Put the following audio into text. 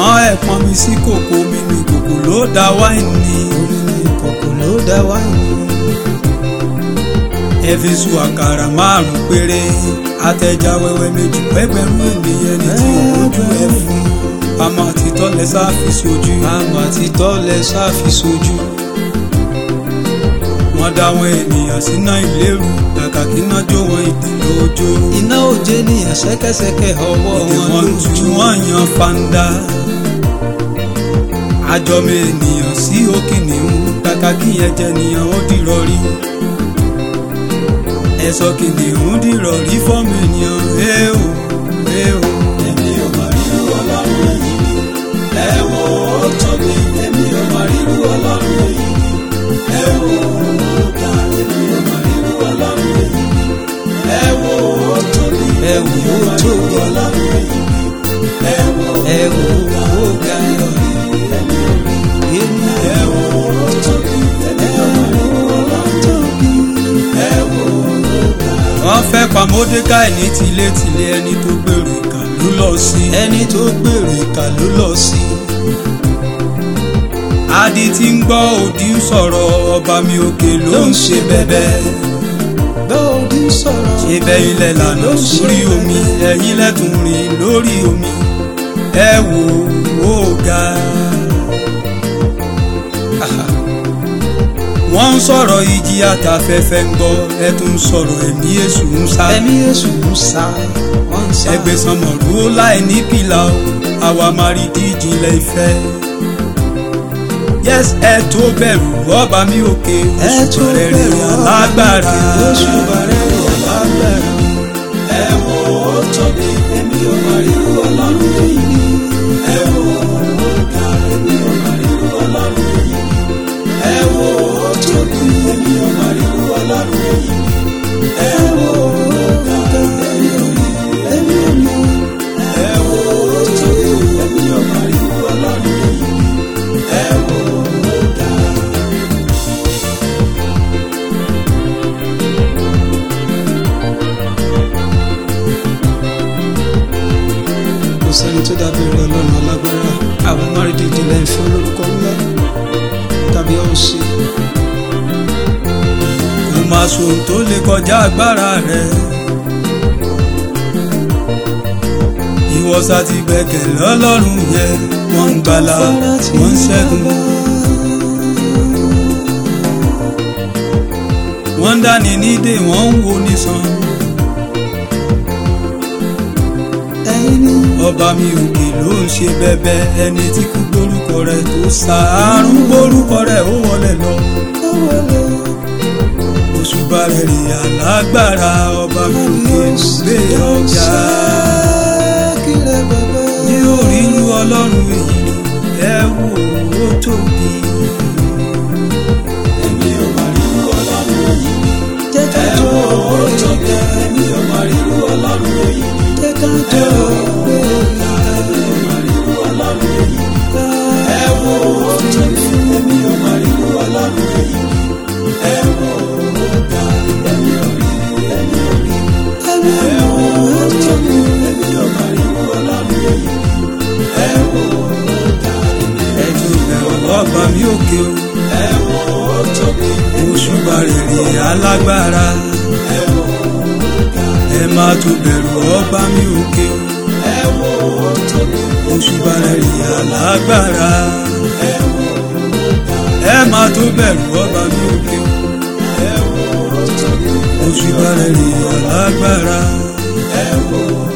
ṣùgbọ́n ẹ̀pọ̀n mi sí kòkó mi ní kòkó ló dá wáìnì omi ní kòkò ló dá wáìnì. ẹ fi su àkàrà márùn péré àtẹja wẹ́wẹ́ méjì pẹ́gbẹ̀rún ènìyàn ní tí ojú ẹ fún àmọ́ àtitọ́ lẹ sáfi sojú àmọ́ àtitọ́ lẹ sáfi sojú. wọ́n dá àwọn ènìyàn síná ìlérú kàkà kí iná jó wọn ìdí lójó iná òjé nìyàn ṣẹ́kẹ́ṣẹkẹ̀ ọwọ́ ìdí wọn wọn tú lójú. wọn yan fanda àjọmọ ènìyàn sí òkè nìhun kàkà kí yẹn jẹ nìyàn ó dìrọ̀ rí ẹ̀sọ́ kìnìún dìrọ̀ rí fọ́ọ̀mù ènìyàn ẹ ò ẹ ò. èmi ò mà rírú ọlọ́run èyí ni ẹ wò ó tóbi èmi ò mà rírú ọlọ́run èyí ni ẹ wò ó ga èmi ò mà rírú ọlọ́run èyí ni ẹ wò ó tóbi ẹ wò ó tóbi ọlọ́run èyí ni ẹ wò ẹ wò ó ga èmi ẹ wò ó tóbi èmi ò mà rírú ọlọ́run ẹ wò ó ga. wọ́n fẹ́ pa Módékáì ní tilétilé ẹni tó gbèrò ìkà ló lọ sí. ẹni tó gbèrò ìkà ló lọ sí. adi tí ń gbọ́ òdì ń sọ̀rọ̀ ọba mi òkè ló ń ṣe bẹ́bẹ́. lóòdì sọ̀rọ̀ ṣe bẹ́ ilẹ̀ lànà sórí omi ẹ̀yin lẹ́tùn rìn lórí omi ẹ wò ó ga. wọ́n ń sọ̀rọ̀ ìjì àtàfẹ́fẹ́ ń gbọ́ ẹ tún ń sọ̀rọ̀ ẹ̀mí èṣù ń sá. ẹ̀mí èṣù ń sá wọ́n ń sá. ẹgbẹ́ sanmọ̀rú ó láì ní pìlà o àwa máa rí díjìnlẹ̀ ìfẹ́. yes ẹ tó bẹ̀rù ọba mi òkè ẹ oṣù tó bẹ̀rẹ̀ bẹ̀rù rẹ̀ alágbára. oṣù bẹ̀rẹ̀ rẹ̀ alágbára. ẹ wo ó tóbi èmi ò máa rí irú ọlọ́run èyí ni. ẹ wo ó ga èmi ò máa rí irú ọlọ́run èyí ni. ẹ wo ó tóbi èmi ò máa rí irú ọlọ́run èyí ni. ẹ wo ó ga èmi ò rí èmi ò rí. ẹ wo ó tóbi èmi ò máa rí irú ọlọ́run èyí ni. ẹ wo ó ga. kò sẹ́ni tó dàbí rẹ̀ ọlọ́run alágbára àwọn márùndínlẹ̀ ilẹ̀ ìfẹ́ olórúkọ ńlá tàbí ọ̀sẹ̀. kò máa sòun tó lè kọjá agbára rẹ̀. ìwọ́sà ti gbẹ̀kẹ̀ lọ́lọ́run yẹn wọ́n ń gbàlà wọ́n ń ṣẹ́gun. wọ́n ń dání nídè wọ́n ń wo nísan. ẹ̀yin ni ọba mi òkè ló ń ṣe bẹbẹ ẹni tí kú gbórúkọ rẹ̀ tó sàárùn gbórúkọ rẹ̀ ó wọlé lọ. ó wọlé òṣùbà rẹ̀ rè alágbára ọba mi òkè ń gbé ọjà. kílẹ̀ bàbá. ní orí inú ọlọ́run èyí ẹ wò ó tóbi. èmi ò máa rí irú ọlọ́run èyí ni. jẹ́ ká ẹ jọ wò ó gbé tóbi. èmi ò máa rí irú ọlọ́run èyí ni. jẹ́ ká jọ gbé èmi ò máa rí irú ọlọ́run èyí ni. ẹ wò ó tóbi. èmi ò máa rí irú ọlọ́run èyí ni. ẹ wò ó ga. èmi ò rí èmi ò rí. ẹ̀mí ẹ wò ó tóbi. èmi ò máa rí irú ọlọ́run èyí ni. ẹ wò ó ga. ẹ tún bẹ̀rù ọba mi òkè o. ẹ wò ó tóbi. òṣùbà rere alágbára. ẹ wò ó ga. ẹ má tún bẹ̀rù ọba mi òkè o. ẹ wò ó tóbi. òṣùbà rere alágbára. ẹ wò ó ga. ẹ má tún bẹ̀rù ọba mi òkè o. ẹ wò ó tóbi. òṣùbà rere alágbára. ẹ wò ó